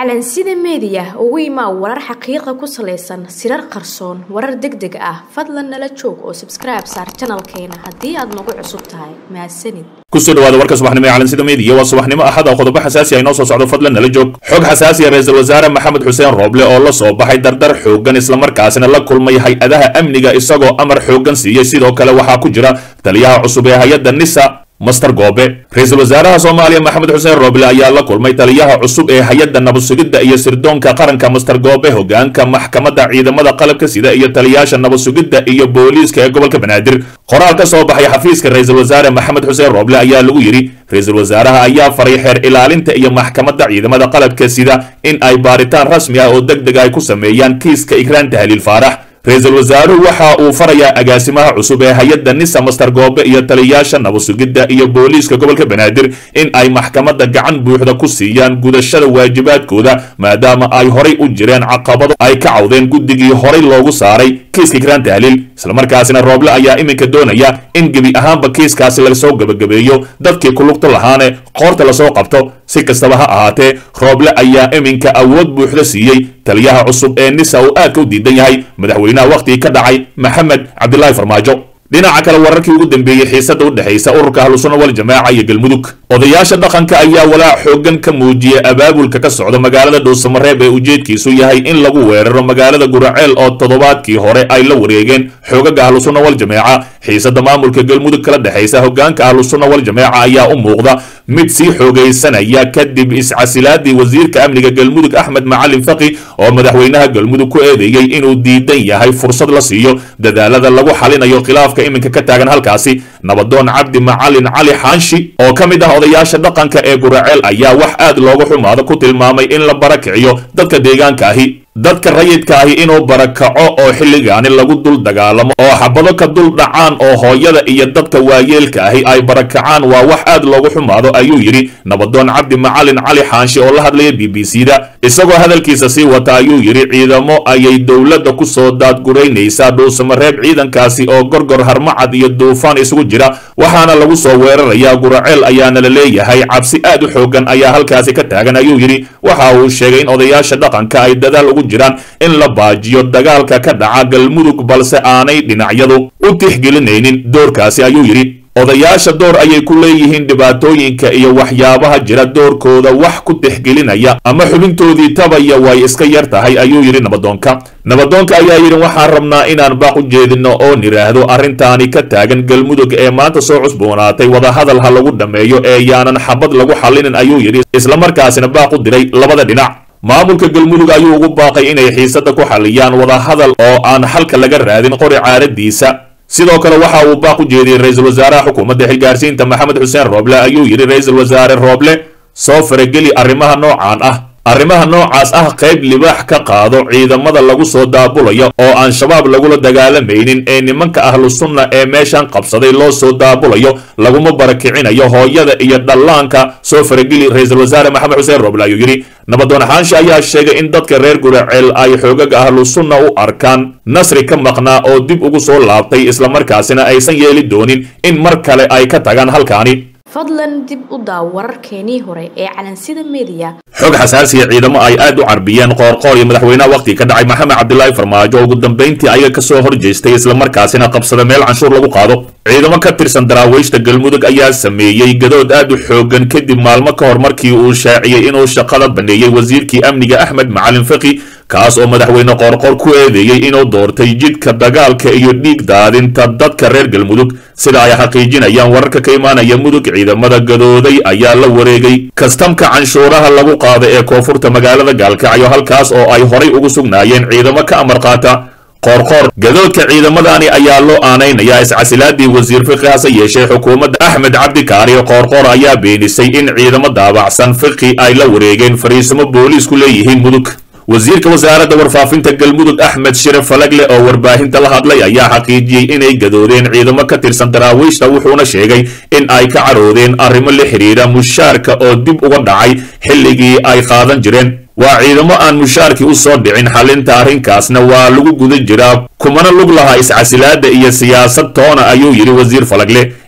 calansida meediya ugu imaa warar xaqiiqa ku salaysan sirar qarsoon warar deg deg ah fadlan nala joog oo sabskribe saar janalkeena haddii aad nagu cusub tahay mahadsanid kusoo dhawaada warka subaxnimo ee calansida meediya waa subaxnimo axada qodobo xasaasi ah inoo soo socdo fadlan nala joog xog xasaasi ah ra-iisul wasaare maxamed xuseen rooble oo la soo baxay dardar xooggan islamarkaasina la kulmay hay-adaha amniga isagoo amar xooggan siiyey sidoo kale waxaa ku jira taliyaha cusub ee hay-adda nisa master goobe ra-iisul wasaaraha soomaaliya maxamed xuseen rooble ayaa la kulmay taliyaha cusub ee hay-adda nabadsugidda iyo sirdoonka qaranka master goobe hogaanka maxkamadda ciidamada qalabka sida iyo taliyaasha nabadsugidda iyo booliiska ee gobolka banaadir qoraal ka soo baxay xafiiska ra-iisul wasaare maxamed xuseen rooble ayaa lagu yidhi ra-iisul wasaaraha ayaa faray xeer ilaalinta iyo maxkamadda ciidamada qalabka sida in ay baaritaan rasmi ah oo deg deg ay ku sameeyaan kiiska ikraan tahliil faarax ra-iisul wasaaruhu waxa uu farayaa agaasimaha cusub ee hay-adda nisa master goobe iyo taliyaasha nabadsugidda iyo booliiska gobolka banaadir in ay maxkamadda gacan buuxda ku siiyaan gudashada waajibaadkooda maadaama ay horay u jireen caqabado ay ka cawdeen guddigii horay loogu saaray kiiska ikraan tahliil islamarkaasina rooble ayaa iminka doonaya in gebi ahaanba kiiskaasi lasoo gebagabeeyo dadkii ku lugta lahaane qoorta lasoo qabto si kastaba ha ahaatee rooble ayaa iminka awood buuxda siiyey taliyaha cusub ee nisa uu aadka u diidan yahay madaxweynaha wakhtigii ka dhacay maxamed cabdilaahi farmaajo dhinaca kale wararkii ugu dambeeyey xiisada u dhexaysa ururka ahlusuna waljamaaca iyo galmudug odayaasha dhaqanka ayaa walaac xooggan ka muujiyay abaabulka ka socda magaalada dhuusamareeb ee ujeedkiisu yahay in lagu weeraro magaalada guraceel oo toddobaadkii hore ay la wareegeen xoogaga ahlusuna waljamaaca xiisada maamulka galmudug kala dhexaysa hogaanka ahlusuna waljamaaca ayaa u muuqda mid sii xoogaysanaya kadib iscasilaadii wasiirka amniga galmudug axmed macalin faqi oo madaxweynaha galmudug ku eedeeyey inuu diidan yahay fursad la siiyo dadaalada lagu xalinayo khilaafka iminka ka taagan halkaasi nabadoon cabdi macalin cali xaanshi oo ka mid ah odayaasha dhaqanka ee guraceel ayaa wax aad looga xumaado ku tilmaamay in la barakiciyo dadka deegaanka ahi dadka rayidka ahi inuu barakaco oo xilligaani lagu dul dagaalamo oo xabado ka dul dhacaan oo hooyada iyo dadka waayeelka ahi ay barakacaan waa wax aad loogu xumaado ayuu yidhi nabadoon cabdi macalin cali xaanshi oo la hadlaya b b c da isagoo hadalkiisa sii wata ayuu yidhi ciidamo ayay dowladda ku soo daadguraynaysaa dhuusamareeb ciidankaasi oo gorgor harmacad iyo duufaan isugu jira waxaana lagu soo weerarayaa guraceel ayaana la leeyahay cabsi aad u xoogan ayaa halkaasi ka taagan ayuu yidhi waxa uu sheegay in odayaasha dhaqanka ay dadaal ugu jiraan in la baajiyo dagaalka ka dhaca galmudug balse aanay dhinacyadu u tixgelinaynin doorkaasi ayuu yidhi odayaasha door ayay ku leeyihiin dhibaatooyinka iyo waxyaabaha jira doorkooda wax ku tixgelinaya ama xubintoodii tabaya way iska yar tahay ayuu yidhi nabadoonka nabadoonka ayaa yidhi waxaan rabnaa inaan baaq u jeedino oo nidhaahdo arrintaani ka taagan galmudug ee maanta soo cusboonaatay wadahadal ha lagu dhammeeyo ee yaanan xabad lagu xallinin ayuu yidhi islamarkaasina baaq u diray labada dhinac maamulka galmudug ayuu ugu baaqay inay xiisada ku xalliyaan wadahadal oo aan xalka laga raadin qori caaradiisa sidoo kale waxa uu baaq u jeediyey ra-iisul wasaaraha xukuumadda xilgaarsiinta maxamed xuseen rooble ayuu yidhi ra-iisul wasaare rooble soo farageli arrimaha noocaan ah arrimaha noocaas ah qayb libaax ka qaado ciidamada lagu soo daabulayo oo aan shabaab lagula dagaalamaynin ee nimanka ahlu sunna ee meeshan qabsaday loo soo daabulayo laguma barakicinayo hooyada iyo dhallaanka soo farageli ra-iisul wasaare maxamed xuseen rooble ayuu yidhi nabadoon xaanshe ayaa sheegay in dadka reer guraceel ay xoogaga ahlu sunna u arkaan nasri ka maqnaa oo dib ugu soo laabtay islamarkaasina aysan yeeli doonin in mar kale ay ka tagaan halkaani fadlan dib u daaw wararkeenii hore ee calansida meediya xog xasaasiya ciidamo ay aad u carbiyeen qoorqoor iyo madaxweynaha wakhtiga ka dhacay maxamed cabdilaahi farmaajo oo ugu dambayntii ayaga ka soo horjeestay islamarkaasina qabsada meel canshuur lagu qaado ciidamo ka tirsan daraawiishta galmudug ayaa sameeyey gadood aad u xoogan kadib maalmo ka hor markii uu shaaciyey inuu shaqada baneeyey wasiirkii amniga axmed macalin faqi kaas oo madaxweyne qoorqoor ku eedeeyey inuu doortay jidka dagaalka iyo dhiig daadinta dadka reer galmudug sida ay xaqiijinayaan wararka ka imaanaya mudug ciidamada gadooday ayaa la wareegay kastamka canshuuraha lagu qaada ee koonfurta magaalada gaalkacyo halkaas oo ay horay ugu sugnaayeen ciidamo ka amar qaata qoorqoor gadoodka ciidamadani ayaa loo aanaynayaa iscasilaadii wasiir fiqi hase yeeshee xukuumadda axmed cabdikaari qoorqoor ayaa beenisay in ciidamo daabacsan fiqi ay la wareegeen fariisimo booliisku leeyihiin mudug wasiirka wasaaradda warfaafinta galmudug axmed shire falagle oo warbaahinta la hadlay ayaa xaqiijiyey inay gadoodeen ciidamo ka tirsan daraawiishta wuxuuna sheegay in ay ka caroodeen arrimo la xidhiidha mushaarka oo dib uga dhacay xilligii ay qaadan jireen waa ciidamo aan mushaarkii u soo dhicin xalinta arrinkaasna waa lagu guda jiraa kumana lug lahaa iscasilaadda iyo siyaasad toona ayuu yidhi wasiir falagle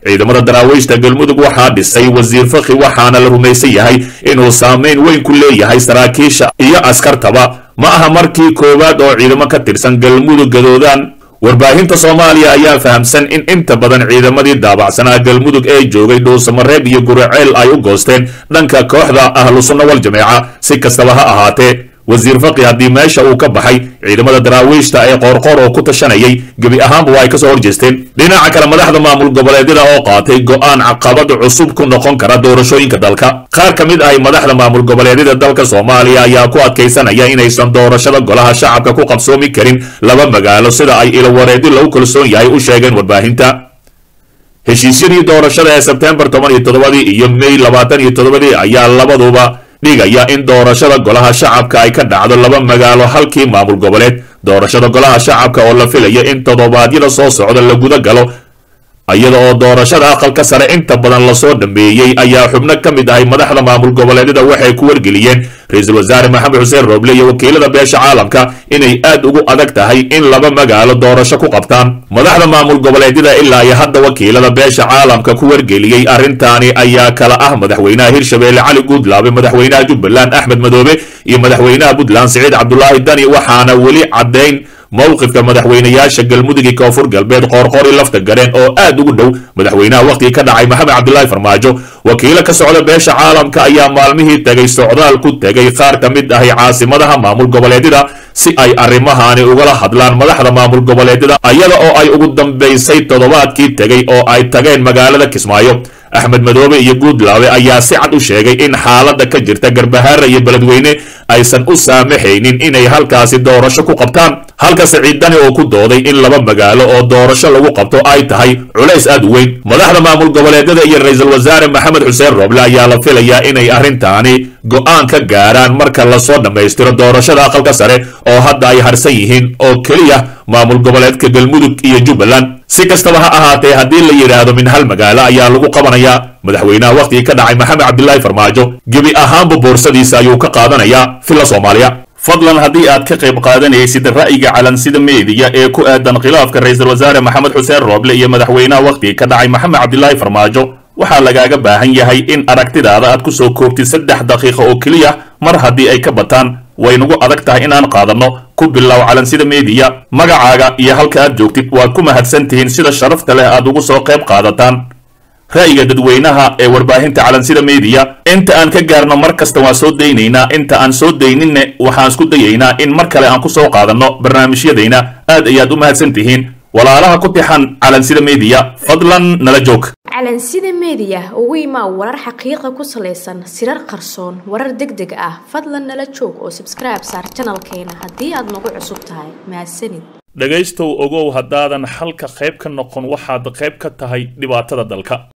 ciidamada daraawiishta galmudug waxaa dhisay wasiir fakhi waxaana la rumaysan yahay inuu saameyn weyn ku leeyahay saraakiisha iyo askartaba ma aha markii koowaad oo ciidamo ka tirsan galmudug gadoodaan warbaahinta soomaaliya ayaa fahamsan in inta badan ciidamadii daabacsanaa galmudug ee joogay dhuusamareeb iyo guriceel ay u goosteen dhanka kooxda ahlu sunna wal jameeca si kastaba ha ahaatee wasiir faqi haddii meesha uu ka baxay ciidamada daraawiishta ee qoorqoor oo ku tashanayay gebi ahaanba waa ay kasoo horjeesteen dhinaca kale madaxda maamul goboleedyada oo qaatay go'aan caqabad cusub ku noqon kara doorashooyinka dalka qaar ka mid ahi madaxda maamul goboleedyada dalka soomaaliya ayaa ku adkaysanaya inaysan doorashada golaha shacabka ku qabsoomi karin laba magaalo sida ay ilowareedi lagu kalsoon yahay u sheegeen warbaahinta heshiisyadii doorashada ee sebtembar toban iyo toddobadii iyo may labaatan iyo toddobadii ayaa labaduba dhigaya in doorashada golaha shacabka ay ka dhacdo laba magaalo halkii maamul goboleed doorashada golaha shacabka oo la filaya in toddobaadyada soo socda la guda galo iyada oo doorashada aqalka sare inta badan lasoo dhameeyey ayaa xubno ka mid ahay madaxda maamul goboleedyada waxay ku wargeliyeen ra-iisul wasaare maxamed xuseen rooble iyo wakiilada beesha caalamka inay aad ugu adag tahay in laba magaalo doorasho ku qabtaan madaxda maamul goboleedyada ilaa iyo hadda wakiilada beesha caalamka ku wargeliyey arrintaani ayaa kala ah madaxweynaha hirshabeelle cali guudlaabe madaxweynaha jubbaland axmed madoobe iyo madaxweynaha puntland siciid cabdulaahi dani waxaana weli caddayn mowqifka madaxweynayaasha galmudug iyo koonfur galbeed qoorqoori lafta gareen oo aad ugu dhow madaxweynaha wakhtigii ka dhacay maxamed cabdilaahi farmaajo wakiilo ka socda beesha caalamka ayaa maalmihii tegay socdaal ku tegay qaar ka mid ahi caasimadaha maamul goboleedyada si ay arrimahaani ugala hadlaan madaxda maamul goboleedyada iyada oo ay ugu dambaysay toddobaadkii tegay oo ay tageen magaalada kismaayo axmed madoobe iyo guudlaabe ayaa si cad u sheegay in xaaladda ka jirta garbahaara iyo beledweyne aysan u saamaxaynin inay halkaasi doorasho ku qabtaan halka siciid dani oo ku dooday in laba magaalo oo doorasho lagu qabto ay tahay culays aad u weyn madaxda maamul goboleedyada iyo ra-iisul wasaare maxamed xuseen rooble ayaa la filayaa inay arrintaani go'aan ka gaaraan marka lasoo dhammaystiro doorashada aqalka sare oo hadda ay harsan yihiin oo keliya maamul goboleedka galmudug iyo jubbaland si kastaba ha ahaatee haddii la yidhaahdo min hal magaalo ayaa lagu qabanayaa madaxweynaha wakhtigii ka dhacay maxamed cabdilaahi farmaajo gebi ahaanba boorsadiisa ayuu ka qaadanayaa filla soomaaliya fadlan haddii aad ka qayb qaadanaysid ra'yiga calansida meediya ee ku aadan khilaafka ra-iisul wasaare maxamed xuseen rooble iyo madaxweynaha wakhtigii ka dhacay maxamed cabdilaahi farmaajo waxaa lagaaga baahan yahay in aragtidaada aad ku soo koobtid saddex daqiiqo oo keliya mar haddii ay ka bataan way nagu adag tahay inaan qaadanno ku bilow calansida meediya magacaaga iyo halka aad joogtid waad ku mahadsan tihiin sida sharafta leh aad ugu soo qayb qaadataan ra'yiga dadweynaha ee warbaahinta calansida meediya inta aan ka gaarno mar kasta waan soo daynaynaa inta aan soo dayninne waxaan isku dayaynaa in mar kale aan ku soo qaadanno barnaamijyadayna aad ayaad u mahadsan tihiin walaalaha ku tixan calansida meediya fadlan nala joog calansida meediya ugu imaa warar xaqiiqa ku salaysan sirar qarsoon warar deg deg ah fadlan nala joog oo sabskribe saar janalkeena haddii aad nagu cusub tahay mahadsanid dhegaystow ogow haddaadan xalka qayb ka noqon waxaad qayb ka tahay dhibaatada dalka